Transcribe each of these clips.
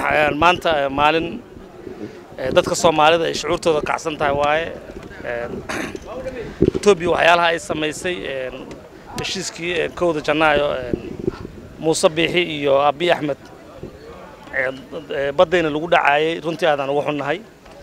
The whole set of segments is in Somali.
maanta maalin dadka soomaalida ay shucuurtooda kacsan tahay waaye etoobiya waxyaalaha ay samaysay heshiiskii kowda janaayo muuse biixi iyo abi axmed baddayna lagu dhacaayay runtii aadaan ugu xunnahay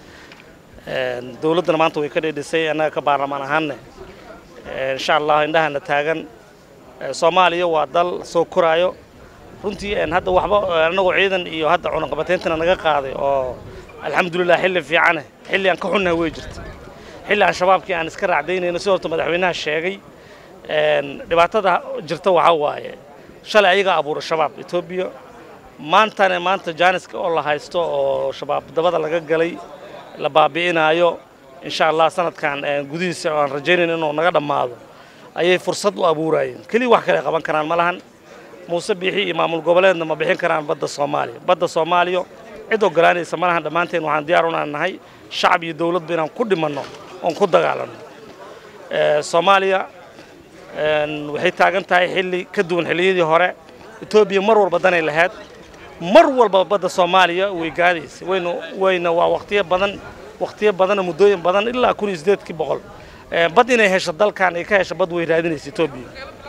dowladdana maanta way ka dheedhisay annaga ka baarlamaan ahaanne insha allah indhahana taagan soomaaliya waa dal soo koraayo runtii hadda waxba annagoo ciidan iyo hadda cunaqabatayntana naga qaaday oo alxamdulilah xilli fiicane xilli aan ka xunnahay way jirta xilli aan shabaabkii aan iska raacdaynayno si horta madaxweynaha sheegay dhibaatada jirta waxaa waaye shalay ayagaa abuura shabaab etoobiya maantana maanta jaaniska oo la haysto oo shabaab dabada laga galay la baabi'inaayo insha allah sanadkan gudihiisa aan rajaynayn inuu naga dhammaado ayay fursad u abuurayeen keliya wax kale qaban karaan ma lahan muuse biixi iyo maamul goboleedna ma bixin karaan badda soomaaliya badda soomaaliya cid ogolaanaysa ma lahan dhammaanteen waxaan diyaar unaan nahay shacab iyo dowladba inaan ku dhimanno oon ku dagaalanno soomaaliya waxay taagan tahay xilli ka duwan xilliyadii hore etoobiya mar walba danay lahayd mar walba badda soomaaliya way gaadaysa wayna wayna waa waqtiyo badan waqtiyo badanoo muddooyin badan ilaa kun iyo siddeedkii boqol bad inay hesho dalkan ay ka hesho bad way raadinaysa etoobiya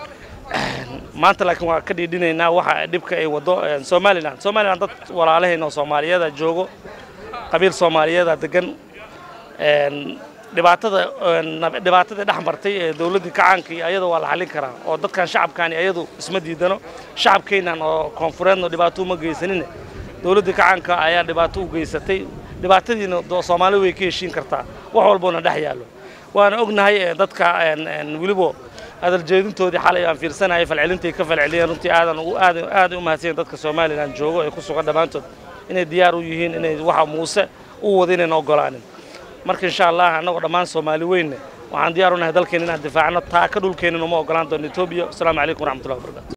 maanta laakiin waa ka dhiidhinaynaa waxa dhibka ay waddo somalilan somalilan dad walaalahayna oo soomaaliyeeda joogo qabiil soomaaliyeeda degan dhibaatada dhibaatadii dhex martay ee dowladdii kacaanka iyo ayada waa la xallin karaa oo dadkan shacabkaani ayadu isma diidano shacabkeennan oo koonfureedna dhibaato uma geysanine dowladdii kacaanka ayaa dhibaato u geysatay dhibaatadiina soomaali way ka heshiin kartaa wax walboona dhex yaallo waana ognahay dadka welibo hadaljeedintoodii xalay aan fiirsanayay falcelintay ka falceliyeen runtii aadan aad aaday u mahadsanyiin dadka somalilan joogo ee ku sugan dhammaantood inay diyaar u yihiin inay waxa muuse u wada inayna ogolaanin marka insha allah annagoo dhammaan soomaali weynne waxaan diyaar u nahay dalkeena inaan difaacno taa ka dhulkeenin uma ogolaan doono etoobiya asalaamu calaykum waraxmatullahi wabarakatu